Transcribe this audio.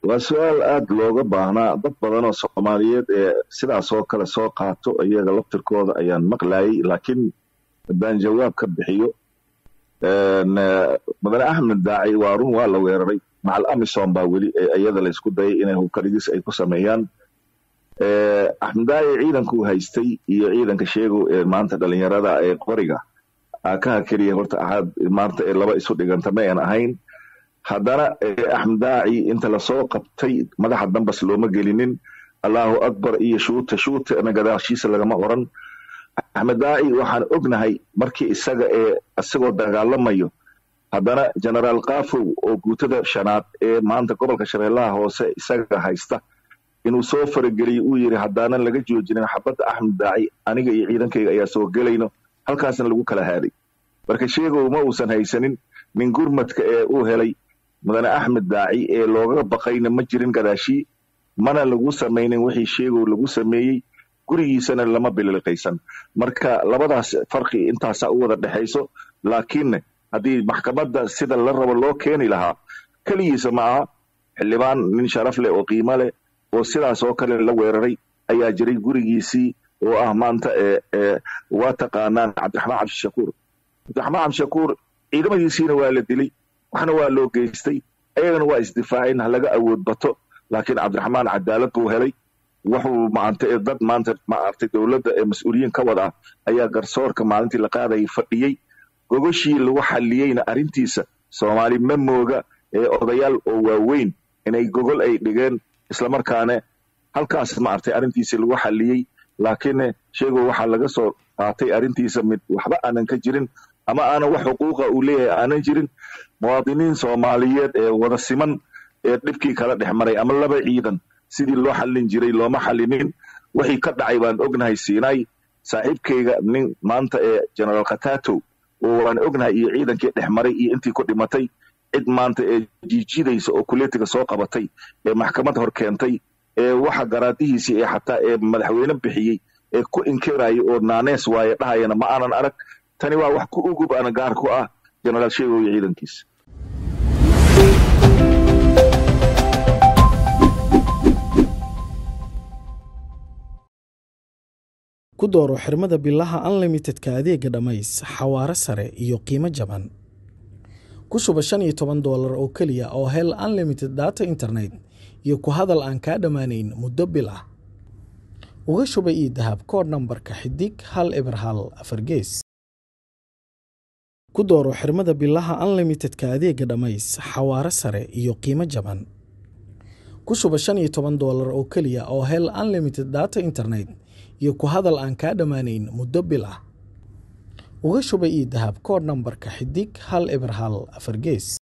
waa su-aal aada looga baahnaa dad badan oo soomaaliyeed ee sidaas oo kale soo qaato iyaga laftirkooda ayaan maqlayay laakiin haddaan jawaab ka bixiyo madane axmed daaci waa run waa la weeraray macal amison baa weli iyada laysku dayay inay hubkaligis ay ku sameeyaan axmed daaci ciidankuu haystay iyo ciidanka sheegow ee maanta dhalinyarada ee qoriga akaha keliya horta axaad maanta ee laba isu dhiganta ma aan ahayn haddana axmed daaci inta lasoo qabtay madaxa dambas looma gelinin allahu akbar iyo shuuta shuutana gadaashiisa lagama oran axmed daaci waxaan ognahay markii isaga ee isagoo dagaalamayo haddana genaraal kafow oo guutada shanaad ee maanta gobolka shabeellaha hoose isaga haysta inuu soo farageliyo uu yidhi haddaanan laga joojinin xabadda axmed daaci aniga iyo ciidankayga ayaa soo gelayno halkaasna lagu kala haaday marka sheegow ma uusan haysanin nin gurmadka ee uu helay mudane axmed daaci ee looga baqayna ma jirin gadaashii mana lagu samaynin wixii sheegow lagu sameeyey gurigiisana lama bililiqaysan marka labadaas farqi intaasaa u wada dhexayso laakiinne haddii maxkamadda sida la rabo loo keeni lahaa keligiisa ma aha xildhibaan nin sharaf leh oo qiimo leh oo sidaas oo kale la weeraray ayaa jiray gurigiisii oo ah maanta waa taqaanaan cabdiraxmaan cabdishakuur cabdiraxmaan cabdishakuur ciidamadiisiina waa la dilay waxna waa loo geystay ayagana waa isdifaaceen ha laga awood bato laakiin cabdiraxmaan cadaalad buu helay wuxuu maanta dad maanta maartay dowladda ee mas-uuliyiin ka wada ah ayaa garsoorka maalintii la qaadayay fadhiyey gogoshii lagu xalliyeyna arrintiisa soomaali ma mooga ee odayaal oo waaweyn inay gogol ay dhigeen islamarkaane halkaas maartay arrintiisii lagu xalliyey laakiin sheegow waxaa laga soo qaatay arrintiisa mid waxba aanan ka jirin ama aanan wax xuquuqa uu leeyahay aanan jirin muwaadiniin soomaaliyeed ee wada siman ee dhibkii kala dhex maray ama laba ciidan sidii loo xallin jiray looma xallinin wixii ka dhacay baan ognahay siinay saaxiibkayga nin maanta ee genaraal khataatow oo waan ognahay iyo ciidankii dhex maray iyo intii ku dhimatay cid maanta ee jiijidaysa oo kuleetiga soo qabatay ee maxkamad hor keentay ee waxa garaadihiisii ee xataa ee madaxweyne bixiyey ee ku inkiraya oo naanees waaye dhahayana ma aanan arag tani waa wax ku ugub ana gaar ku ah genaraal sheegow iyo ciidankiisa ku dooro xirmada bilaha unlimitedka adeega dhammays xawaare sare iyo qiimo jaban ku shuba shan iyo toban doolar oo keliya oo hel unlimited data internet iyo ku hadal aan kaa dhammaanayn muddo bil ah uga shuba io dahab kood nambarka xidig hal eber hal afar gees ku dooro xirmada bilaha unlimitedka adeega dhammays xawaare sare iyo qiimo jaban ku shuba shan iyo toban doolar oo keliya oo hel unlimited data internet iyo ku hadal aan kaa dhammaanayn muddo bil ah uga shuba io dahab kood nambarka xidig hal eber hal afar gees